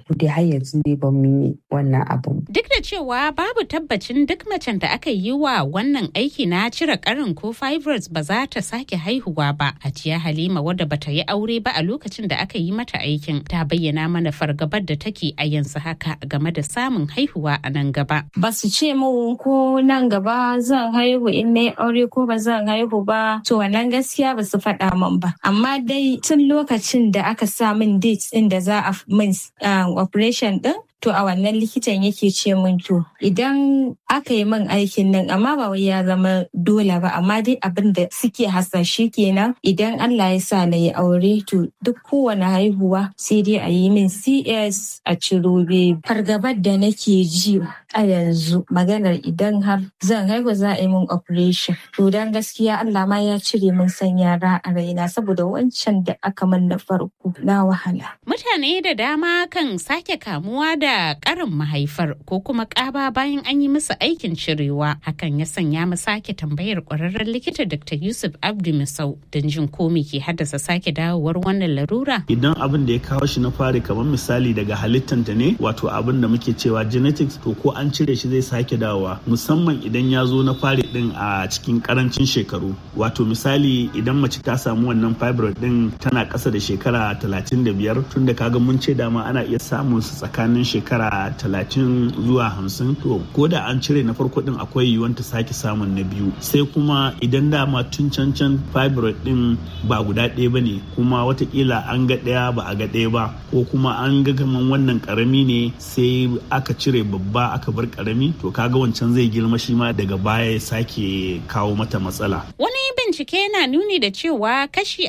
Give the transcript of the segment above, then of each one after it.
dai har yanzu dai ba mu yi wannan abun. Duk da cewa babu tabbacin duk macen da aka yi wa wannan aiki na cire karin ko fibroids ba za ta sake haihuwa ba. Hajiya Halima wadda bata yi aure ba a lokacin da aka yi mata aikin ta bayyana mana fargabar da take a yanzu haka game da samun haihuwa a nan gaba. Ba su ce mu ko nan gaba zan haihu in na aure ko ba zan haihu ba to wannan gaskiya ba su faɗa min ba. Amma dai tun lokacin da aka sa min date ɗin da za a min operation ɗin to a wannan likitan yake ce min to idan aka yi min aikin nan amma ba wai ya zama dole ba amma dai abin da suke hasashe kenan idan Allah ya sa na yi aure to duk kowane haihuwa sai dai a yi min CS a ciro baby fargabar da nake ji a yanzu maganar idan har zan haihu za a yi min operation to dan gaskiya Allah ma ya cire min san yara a raina saboda wancan da aka min na farko na wahala mutane da dama kan sake kamuwa da da karin mahaifar ko kuma ƙaba bayan an yi musu aikin cirewa hakan ya sanya mu sake tambayar ƙwararren likita dr yusuf abdu misau don jin ko me ke haddasa sake dawowar wannan larura idan abin da ya kawo shi na fari kamar misali daga halittanta ne wato abin da muke cewa genetics to ko an cire shi zai sake dawowa musamman idan ya zo na fari din a cikin karancin shekaru wato misali idan mace ta samu wannan fibroid din tana ƙasa da shekara 35 tunda kaga mun ce dama ana iya samun su tsakanin shekara talatin zuwa hamsin to ko da an cire na farko din akwai yiwuwar ta sake samun na biyu sai kuma idan dama tun can can fibroid din ba guda ɗaya ba ne kuma watakila an ga ɗaya ba a ga ɗaya ba ko kuma an ga kaman wannan karami ne sai aka cire babba aka bar karami to kaga wancan zai girma shi ma daga baya ya sake kawo mata matsala wani bincike yana nuni da cewa kashi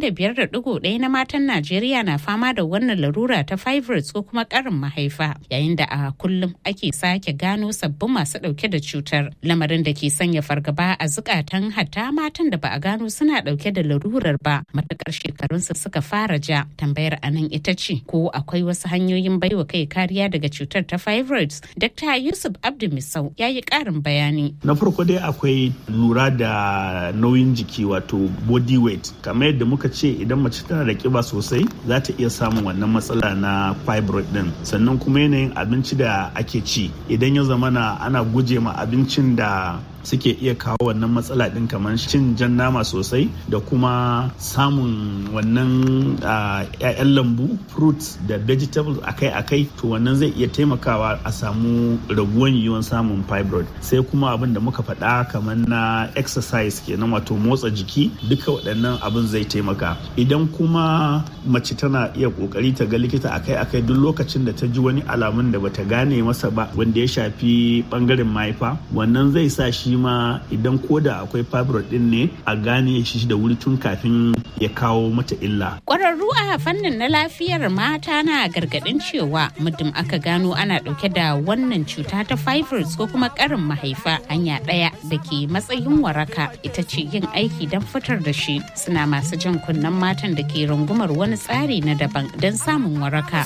45.1 na matan Najeriya na fama da wannan larura ta fibroids ko kuma karin mahaifa yayin da a kullum ake sake gano sabbin masu dauke da cutar lamarin da ke sanya fargaba a zukatan hatta matan da ba a gano suna dauke da larurar ba matukar shekarunsu suka fara ja tambayar anan ita ce ko akwai wasu hanyoyin baiwa kai kariya daga cutar ta fibroids dr yusuf abdu misau ya yi karin bayani na farko dai akwai lura da nauyin jiki wato body weight kamar yadda muka ce idan mace tana da kiba sosai za ta iya samun wannan matsala na fibroid din sannan kuma yanayin abinci da ake ci idan ya zamana ana guje ma abincin da suke iya kawo wannan matsala din kamar cin jan nama sosai da kuma samun wannan ‘ya'yan lambu fruits da vegetables akai-akai to wannan zai iya taimakawa a samu raguwan yiwuwan samun fibroid sai kuma abin da muka faɗa kamar na exercise kenan wato motsa jiki duka waɗannan abin zai taimaka idan kuma mace tana iya ƙoƙari ta ga likita akai-akai duk lokacin da ta ji wani alamun da bata gane masa ba wanda ya shafi ɓangaren mahaifa wannan zai sa shi shi ma idan koda akwai fibroid din ne a gane shi da wuri tun kafin ya kawo mata illa. Ƙwararru a fannin na lafiyar mata na gargaɗin cewa muddin aka gano ana ɗauke da wannan cuta ta fibroids ko kuma ƙarin mahaifa hanya ɗaya da ke matsayin waraka ita ce yin aiki don fitar da shi suna masu jan kunnen matan da ke rungumar wani tsari na daban don samun waraka.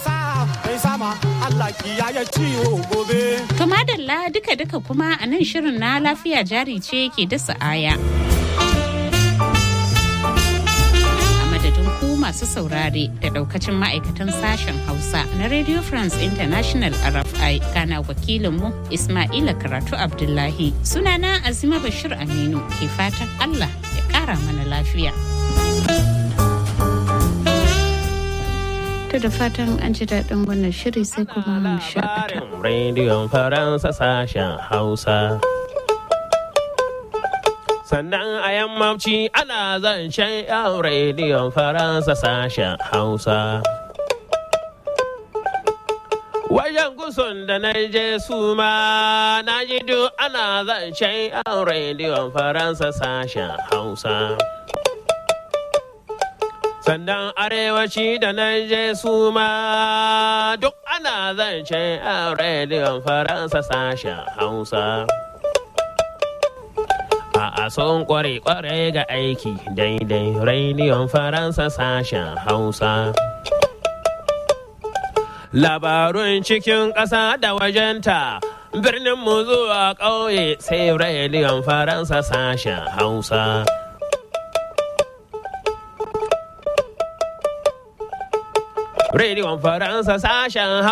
To madalla duka-duka kuma a nan shirin na lafiya jari ce ke dasa aya. A madadin ku masu saurare da daukacin ma'aikatan sashen Hausa na Radio France International RFI kana wakilinmu Ismaila Karatu Abdullahi. Sunana Azima Bashir Aminu ke fatan Allah ya kara mana lafiya. To da fatan an ji daɗin wannan shiri sai kuma mu shakata. Rediyon Faransa sashen Hausa. Sannan a yammamci ana zancen yan rediyon Faransa sashen Hausa. Wajen gusun da na je su ma na ji duk ana zancen yan rediyon Faransa sashen Hausa. sannan arewaci da na je su ma duk ana zance a rediyon faransa sashen hausa a son kware kware ga aiki daidai rediyon faransa sashen hausa labarun cikin ƙasa da wajenta birnin mu zuwa ƙauye sai rediyon faransa sashen hausa Rediyon Faransa sashen